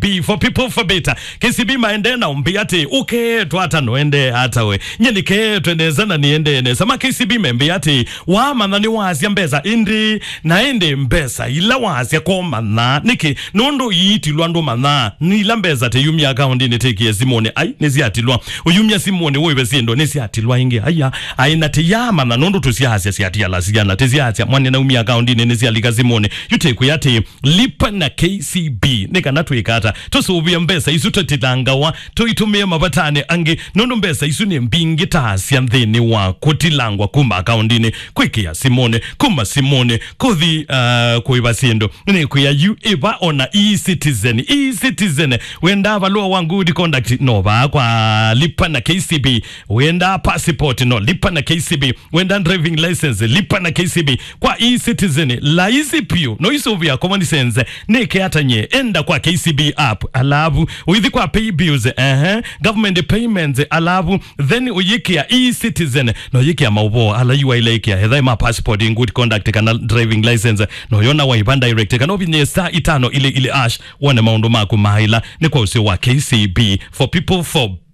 B for people for better KCB maende na umbi ati uketwa hata noende hata we nyeni ketwe neza na niende neza ma KCB membi ati wamana ni wazia mbeza indi naende mbesa ila wazia ko mana niki nondo yitilwa ndo mana nila mbeza te yumya account ni teki ya simone ai nesiatilwa uyumya simone wewe siendo nesiatilwa inge aya aina te yama na nondo tusiasia siatia la siana tesiatia mwane na umya account ni nesialika simone yuteku yati lipa na KCB nikana twikata tusuvia mbesa isu tutilangawa tuitumie mavatane angi nondo mbesa isu ni mbingi taasya nthini wa kutilangwa kuma akaundini kwikia simone kuma simone kuthi uh, kuiva sindu ni kuya yu iva ona e-citizen e-citizen wenda valua wa good conduct no va kwa lipa na KCB wenda passport no lipa na KCB wenda driving license lipa na KCB kwa e-citizen laisi pio no isuvia common sense nike atanye enda kwa KCB app alavu uithi kwa pay bills uh -huh. government payments alavu then uyikia e-citizen no yikia mauvo ala yuwa ile ikia hedha ma passport in good conduct kana driving license no yona wa iban direct kana obinye star itano ile ile ash wana maundu maku maila ni kwa usio wa KCB for people for